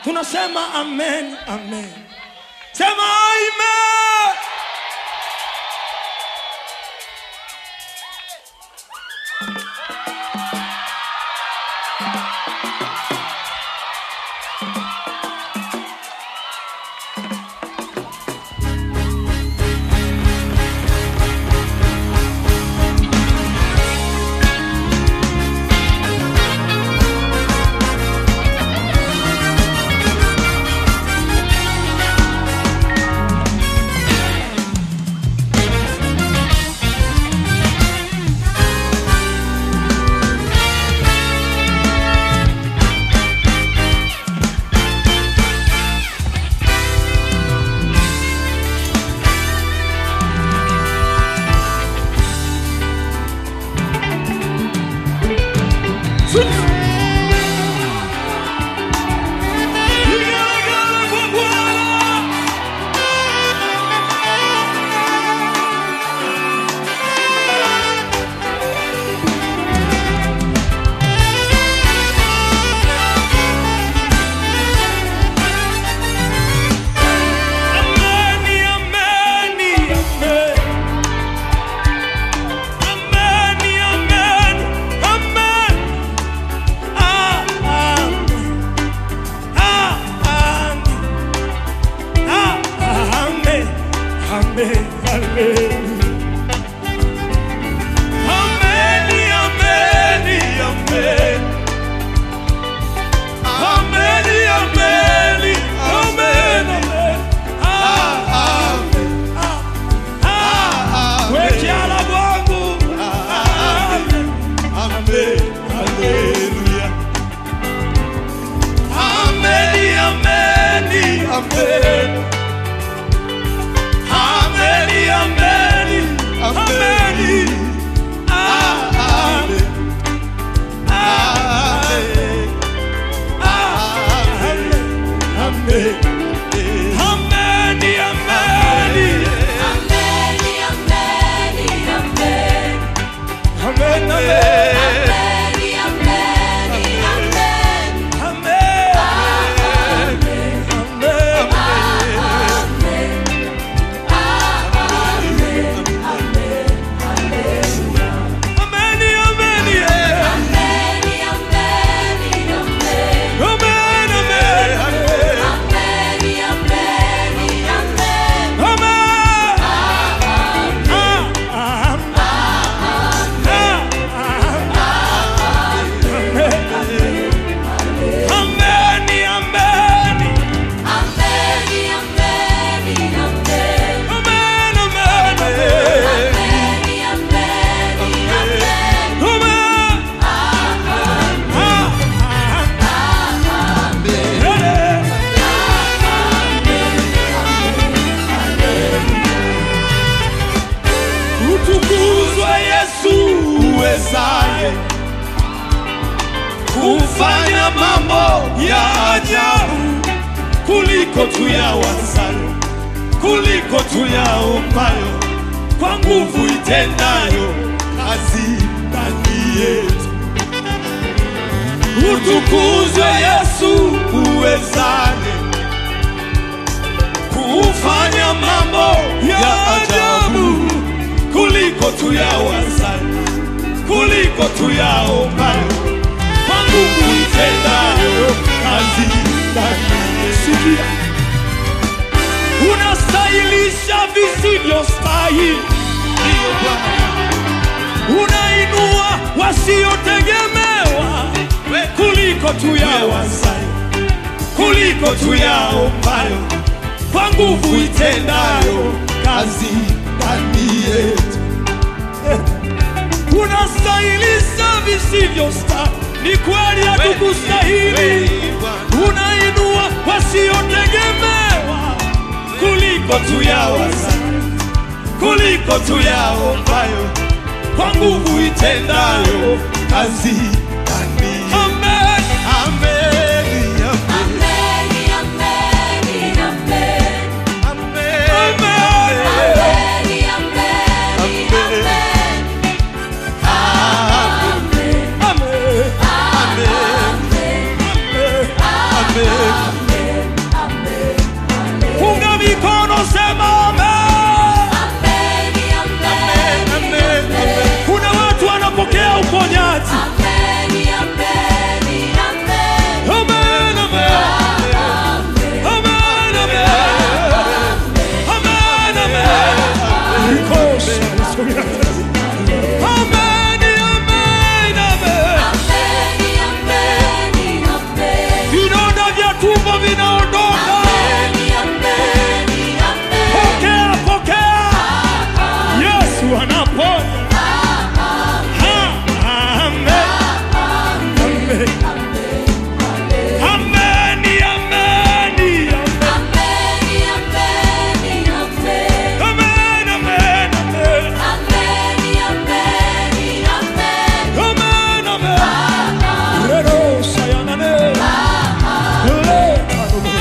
tunasema amen, amen. Sema amen. Vigelegele kwa Bwana. Ameni, ameni, amen. Ameni, amen, amen. Ah, amen. Ah, amen. Ah, amen. Amen, amen. Ameni, ameni, amen. Ameni, ameni, amen, amen. Ah, amen. Ah, ah, wekiala bwangu. Amen. Amen. Haleluya. Ameni, ameni, amen. Ameni, ameni, ameni. Ah, amen. Ah, amen. Ah, amen. Amen. Ameni, ameni. Amen, amen. Amen. Amen. Ameni, ameni, eh. Amen, amen. Amen. Ah, ah, Ameni, ameni. Amen, amen, amen. Amen. Ah, eh. Utukuzwe Yesu uwezaye kufanya mambo ya ajabu kuliko tuyawazayo, kuliko tuyaombayo, kwa nguvu itendayo kazi ndani yetu. Utukuzwe Yesu uwezaye kufanya mambo ya ajabu kuliko tuyawazayo, kuliko tuyaombayo, kwa nguvu itendayo kazi ndani yetu. Sikia, unastahilisha visivyostahili, ndiyo Bwana unainua wasiotegemewa kuliko tuyawazayo, kuliko tuyaombayo, kwa nguvu itendayo kazi ndani yetu. Unastahilisha visivyostahili, ni kweli hatukustahili. Unainua wasiotegemewa kuliko tuyawazayo, kuliko tuyaombayo kwa nguvu itendayo kazi ndani. Amen. Amen. Amen. Amen. tumbo vinaondoka. Pokea, pokea. Yesu anaponya. Ha, amen. Amen. Ameni, ameni, amen. Amen, amen, amen. Amen, amen. Rero sayanane. Le kanune.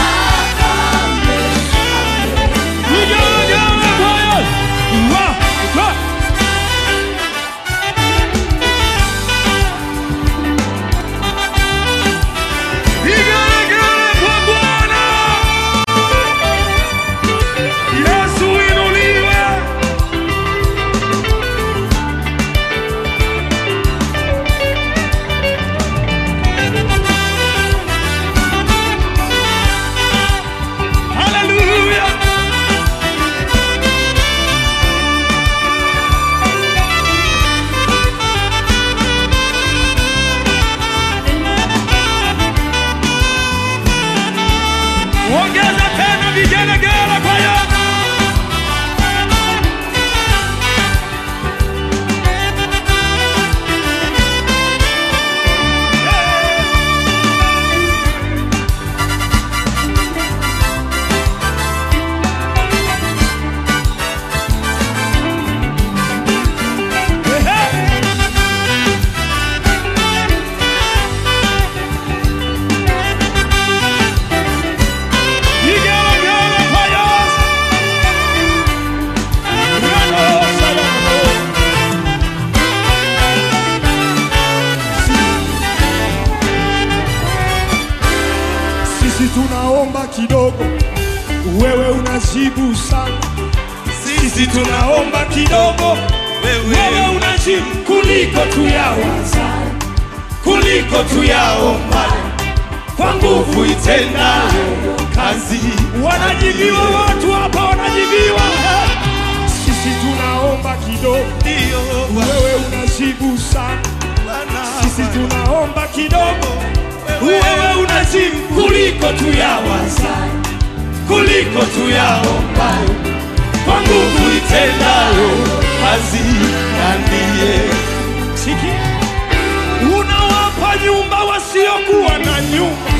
Ugana kwaya. Wa, wa. Igelegele kwa Bwana. Yesu inuliwe. Hallelujah. Ongeza tena vigelegele kwa Yesu. Vigelegele kwa Yesu. Neno salama. Sisi tunaomba kidogo, wewe unajibu sana. Sisi tunaomba kidogo, wewe unajibu kuliko tuyawaza, kuliko tuyaomba, kwa nguvu itendayo kazi. Wanajibiwa watu hapa, wanajibiwa. Sisi tunaomba kidogo, wewe unajibu sana. Sisi tunaomba kidogo, wewe unajibu kuliko tuyawaza, kuliko tuyaombayo, kwa nguvu itendayo kazi na ndiye. Sikia, unawapa nyumba wasiokuwa na nyumba,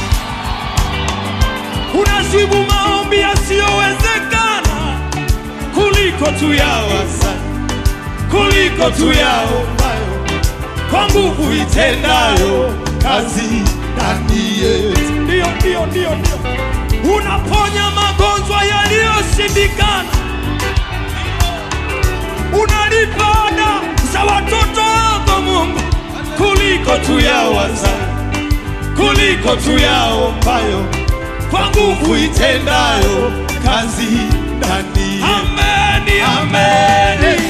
unajibu maombi yasiyowezekana kuliko tuyawaza, kuliko tuyaombayo kwa nguvu itendayo kazi ndani yetu. Ndio, ndio, ndio, ndio. Unaponya magonjwa yaliyoshindikana, unalipa ada za watoto wako Mungu, kuliko tuyawaza, kuliko tuyaombayo, kwa nguvu itendayo kazi ndani yetu. Ameni, ameni.